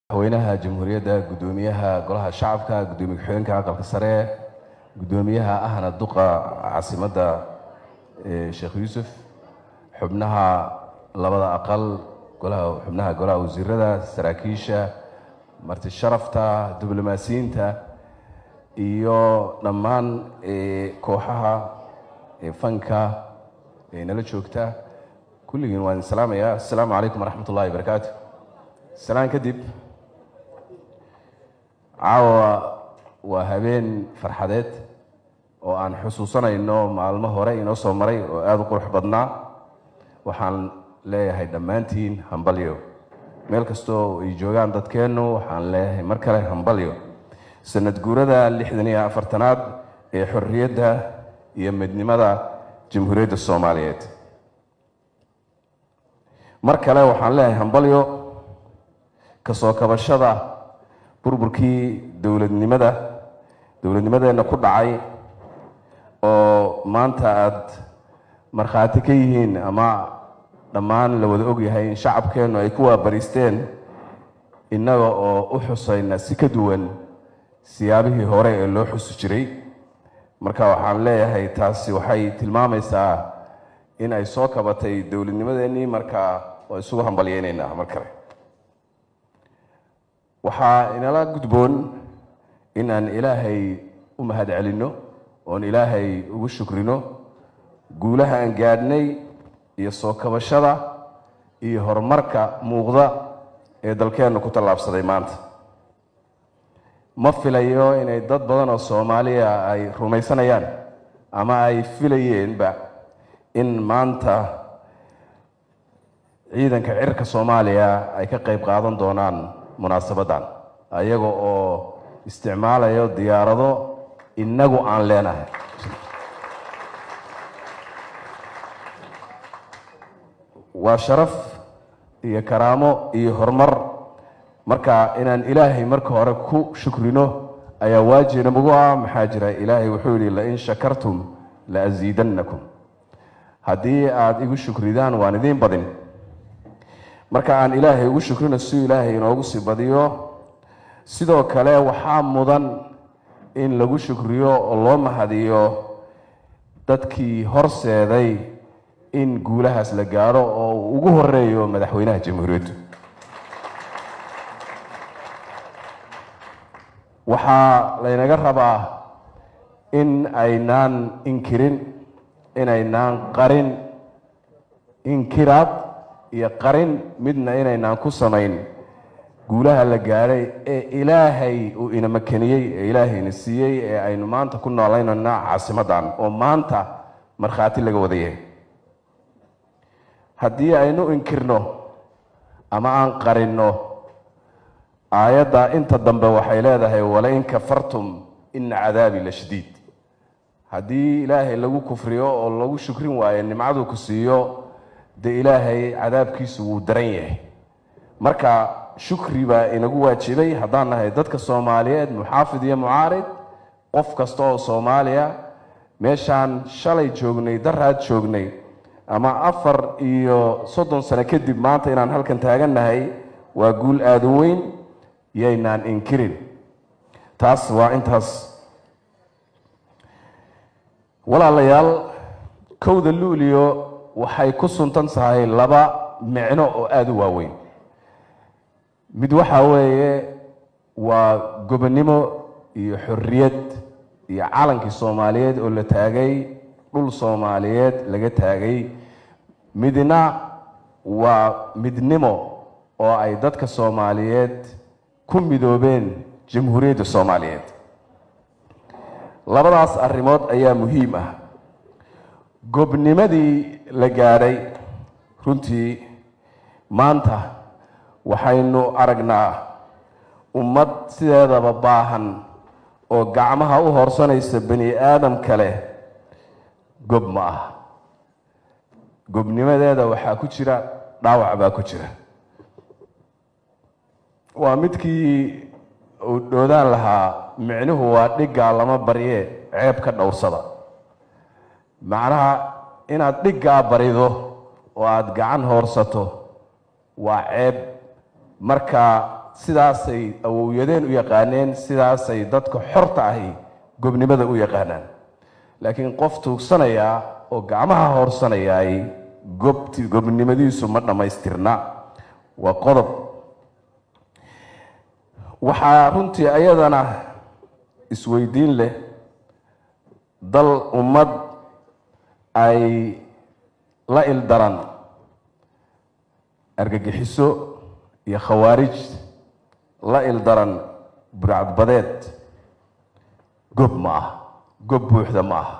madaxweynaha jamhuuriyadda guddoomiyaha golaha shacabka guddoomiye ku-xigeenka aqalka sare guddoomiyaha ahna duqa caasimadda sheekh yuusuf xubnaha labada aqal golaha xubnaha golaha wasiirada saraakiisha marti sharafta diblomaasiyiinta iyo dhammaan kooxaha fanka ee nala joogta kulligiin waan idin salaamayaa assalaamu calaykum waraxmat ullahi barakaatu salaan kadib caawa waa habeen farxadeed oo aan xusuusanayno maalmo hore inoo soo maray oo aada u qurux badnaa waxaan leeyahay dhammaantiin hambalyo meel kastoo ay joogaan dadkeennu waxaan leeyahay mar kale hambalyo sanad guurada lixdan iyo afartanaad ee xorriyadda iyo midnimada jamhuuriyadda soomaaliyeed mar kale waxaan leeyahay hambalyo kasoo kabashada burburkii dowladnimada dowladnimadeenna ku dhacay oo maanta aada markhaati ka yihiin ama dhammaan la wada ogyahay in shacabkeennu ay ku waabariisteen innaga oo u xusayna si ka duwan siyaabihii hore ee loo xusi jiray marka waxaan leeyahay taasi waxay tilmaamaysaa in ay soo kabatay dowladnimadeennii markaa waa isugu hambalyeynaynaa mar kale waxaa inala gudboon in aan ilaahay u mahad celinno oon ilaahay ugu shukrino guulaha aan gaadhnay iyo soo kabashada iyo horumarka muuqda ee dalkeennu ku tallaabsaday maanta ma filayo inay dad badan oo soomaaliya ay rumaysanayaan ama ay filayeenba in maanta ciidanka cirka soomaaliya ay ka qayb qaadan doonaan munaasabaddan ayaga oo isticmaalayo diyaarado innagu aan leenahay waa sharaf iyo karaamo iyo horumar marka inaan ilaahay marka hore ku shukrino ayaa waajibna magu ah maxaa jira ilaahay wuxuu yihi lain shakartum la asiidannakum haddii aada igu shukridaan waan idiin badin marka aan ilaahay ugu shukrino si ilaahay inoogu sii badiyo sidoo kale waxaa mudan in lagu shukriyo oo loo mahadiyo dadkii horseeday in guulahaas la gaaro oo uu ugu horeeyo madaxweynaha jamhuuriyaddu waxaa laynaga rabaa in aynaan inkirin inaynaan qarin inkiraad iyo qarin midna inaynaan ku samayn guulaha la gaadhay ee ilaahay uu ina makaniyey ee ilaahayna siiyey ee aynu maanta ku noolaynayna caasimaddan oo maanta markhaati laga wada yahay haddii aynu inkirno ama aan qarinno aayadda inta dambe waxay leedahay walain kafartum ina cadaabi la shadiid haddii ilaahay lagu kufriyo oo lagu shukrin waayo nimcaduu ku siiyo dee ilaahay cadaabkiisu wuu daran yahay marka shukri baa inagu waajibay haddaan nahay dadka soomaaliyeed muxaafid iyo mucaarid qof kasta oo soomaaliya meeshaan shalay joognay daraad joognay ama afar iyo soddon sano kadib maanta inaan halkan taagannahay waa guul aada u weyn yaynaan inkirin taas waa intaas walaalayaal kowda luuliyo waxay ku suntan tahay laba micno oo aada u waaweyn mid waxa weeye waa gobonnimo iyo xorriyad iyo calankii soomaaliyeed oo la taagay dhul soomaaliyeed laga taagay midna waa midnimo oo ay dadka soomaaliyeed ku midoobeen jamhuuriyadda soomaaliyeed labadaas arrimood ayaa muhiim ah gobnimadii la gaadhay runtii maanta waxaynu aragnaa ummad sideedaba baahan oo gacmaha u horsanaysa bani aadam kale gob ma ah gobnimadeeda waxaa ku jira dhaawac baa ku jira waa midkii uu dhoodaan lahaa micnuhu waa dhiggaa lama barye ceeb ka dhowrsada macnaha inaad dhiggaa barido oo aada gacan hoorsato waa ceeb marka sidaasay awowyadeen u yaqaaneen sidaasay dadka xorta ahi gobnimada u yaqaanaan laakiin qof tuugsanayaa oo gacmaha hoorsanayaay gobti gobnimadiisu ma dhammaystirna waa qodob waxaa runtii ayadana isweydiin leh dal ummad ay la ildaran argagixiso iyo khawaarij la ildaran burcadbadeed gob ma ah gob buuxda ma ah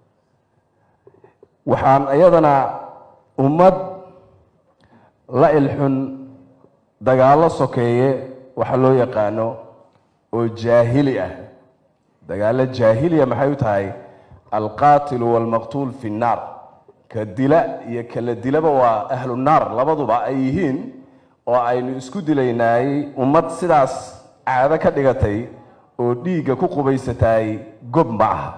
waxaan iyadana ummad la ilxun dagaallo sokeeye waxa loo yaqaano oo jaahili ah dagaallo jaahiliya maxay u tahay alqaatilu waalmaqtuul fi nnaar ka dila iyo kala dilaba waa ahlu naar labaduba ay yihiin oo aynu isku dilaynaay ummad sidaas caado ka dhigatay oo dhiigga ku qubaysataay gob ma aha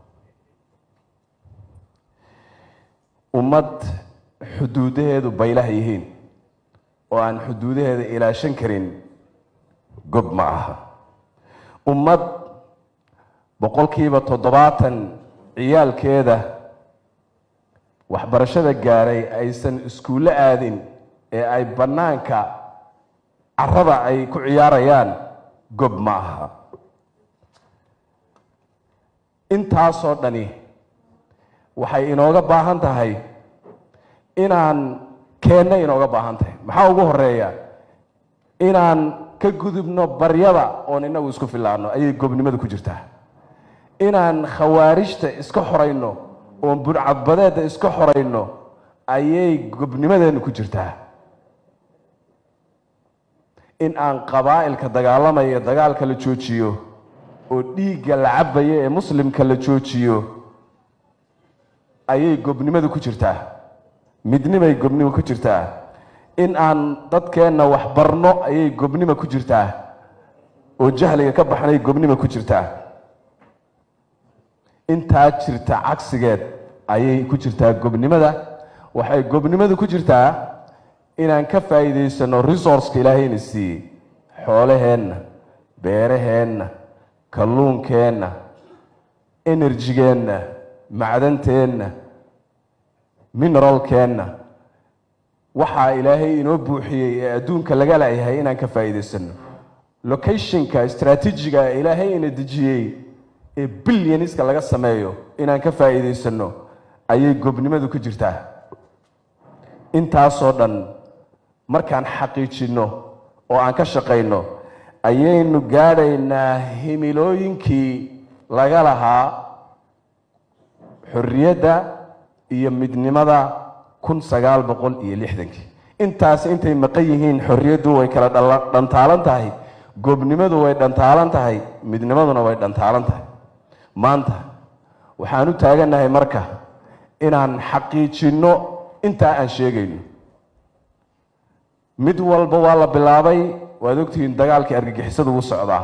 ummad xuduudaheedu baylaha yihiin oo aan xuduudaheeda ilaashan karin gob ma aha ummad boqolkiiba toddobaatan ciyaalkeeda waxbarashada gaaray aysan iskuullo aadin ee ay bannaanka carada ay ku ciyaarayaan gob ma aha intaasoo dhani waxay inooga baahan tahay inaan keenna inooga baahan tahay maxaa ugu horeeya inaan ka gudubno baryada oon inagu isku filaano ayay gobnimadu ku jirtaa inaan khawaarijta iska xorayno oon burcadbadeedda iska xorayno ayay gobnimadeennu ku jirtaa in aan qabaa'ilka dagaalamaya dagaalka la joojiyo oo dhiigga la cabaya ee muslimka la joojiyo ayay gobnimadu ku jirtaa midnimay gobnimo ku jirtaa in aan dadkeenna wax barno ayay gobnimo ku jirtaa oo jahliga ka baxnay gobnimo ku jirtaa intaa jirta cagsigeed ayay ku jirtaa gobnimada waxay gobnimadu ku jirtaa inaan ka faa'iidaysano resourceka ilaahayna siiyey xoolaheenna beeraheenna kalluunkeenna enerjigeenna macdanteenna mineralkeenna waxaa ilaahay inoo buuxiyey ee adduunka laga laayahay inaan ka faa'iidaysano locationka istraatiijiga ee ilaahay ina dejiyey ee bilyaniska laga sameeyo inaan ka faa'iidaysano ayay gobnimadu ku jirtaa intaasoo dhan markaan xaqiijinno oo aan ka shaqayno ayaynu gaadhaynaa himilooyinkii laga lahaa xorriyadda iyo midnimada kun sagaal boqol iyo lixdankii intaas intay maqan yihiin xorriyaddu way kala dhantaalan tahay gobnimadu way dhantaalan tahay midnimaduna way dhantaalan tahay maanta waxaan u taagannahay marka inaan xaqiijinno intaa aan sheegayno mid walba waa la bilaabay waad ogtihiin dagaalkii argagixisadu wuu socdaa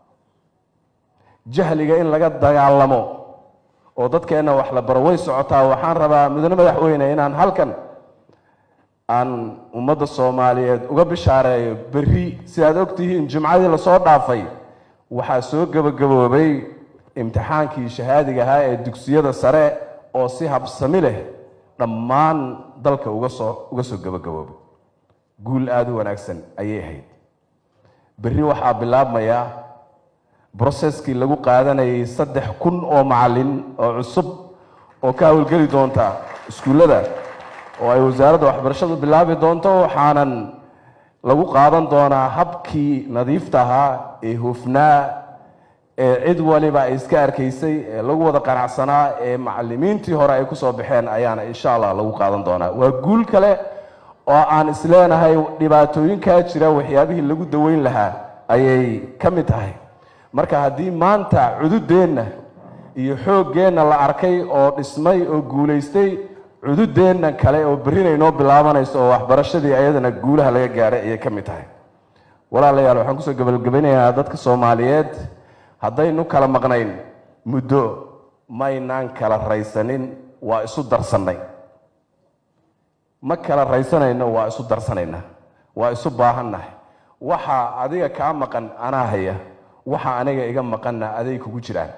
jahliga in laga dagaalamo oo dadkeenna wax la baro way socotaa waxaan rabaa mudane madaxweyne inaan halkan aan ummadda soomaaliyeed uga bishaareeyo berri sidaad ogtihiin jimcadii lasoo dhaafay waxaa soo gebagaboobay imtixaankii shahaadiga ahaa ee dugsiyada sare oo si habsami leh dhammaan dalka uga soo uga soo gebagaboobay guul aada u wanaagsan ayay ahayd berri waxaa bilaabmaya broseskii lagu qaadanayay saddex kun oo macalin oo cusub oo ka howlgeli doonta iskuullada oo ay wasaaradda waxbarashadu bilaabi doonto waxaanan lagu qaadan doonaa habkii nadiifta ahaa ee hufnaa ee cid waliba ay iska arkaysay ee lagu wada qanacsanaa ee macalimiintii hore ay kusoo baxeen ayaana insha allah lagu qaadan doonaa waa guul kale oo aan isleenahay dhibaatooyinkaa jira waxyaabihii lagu daweyn lahaa ayay ka mid tahay marka haddii maanta cududeenna iyo xooggeenna la arkay oo dhismay oo guulaystay cududeenna kale oo berrina inoo bilaabanayso oo waxbarashadii ayadana guulaha laga gaaray ayay ka mid tahay walaalayaal waxaan kusoo gabagabanayaa dadka soomaaliyeed haddaynu kala maqnayn muddo maynaan kala raysanin waa isu darsannay ma kala raysanayno waa isu darsanaynaa waa isu baahannahay waxa adiga kaa maqan anaa haya waxa aniga iga maqanna aday kugu jiraan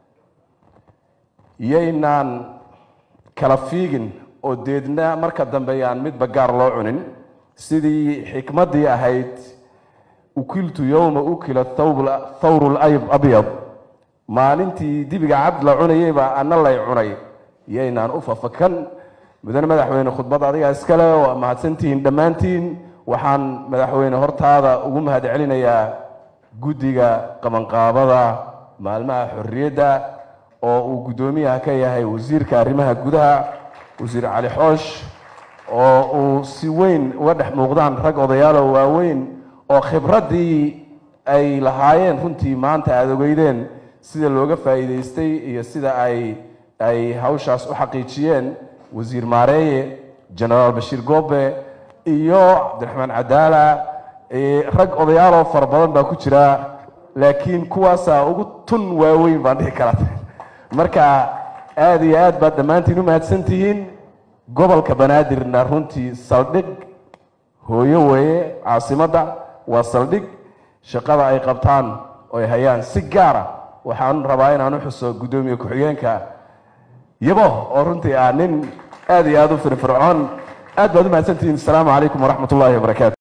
yaynaan kala fiigin oo deedna marka dambe yaan midba gaar loo cunin sidii xikmaddii ahayd ukiltu yowma ukila thawru labyad maalintii dibiga cad la cunayeybaa ana lay cunay yaynaan u fafakan mudane madaxweyne khudbad adigaa iskale waa mahadsantihiin dhammaantiin waxaan madaxweyne hortaada ugu mahad celinayaa guddiga qabanqaabada maalmaha xorriyadda oo uu guddoomiyaha ka yahay wasiirka arrimaha gudaha wasiir cali xoosh oo uu si weyn uga dhex muuqdaan rag odayaalo waaweyn oo khibraddii ay lahaayeen runtii maanta aada ogeydeen sida looga faa'iidaystay iyo sida ay ay hawshaas u xaqiijiyeen wasiir maareeye genaraal bashiir goobe iyo cabdiraxmaan cadaala rag odayaaloo fara badan baa ku jira laakiin kuwaasaa ugu tun waaweyn baan dhihi karaa marka aada iyo aad baad dhammaantiin u mahadsan tihiin gobolka banaadirna runtii saldhig hooyo weeye caasimadda waa saldhig shaqada ay qabtaan oy hayaan si gaara waxaan rabaa inaan u xuso guddoomiye ku-xigeenka yabo oo runtii ah nin aada iyo aada u firfircoon aad baad u mahadsantihiin asalaamu calaykum waraxmat ullahi wabarakaatu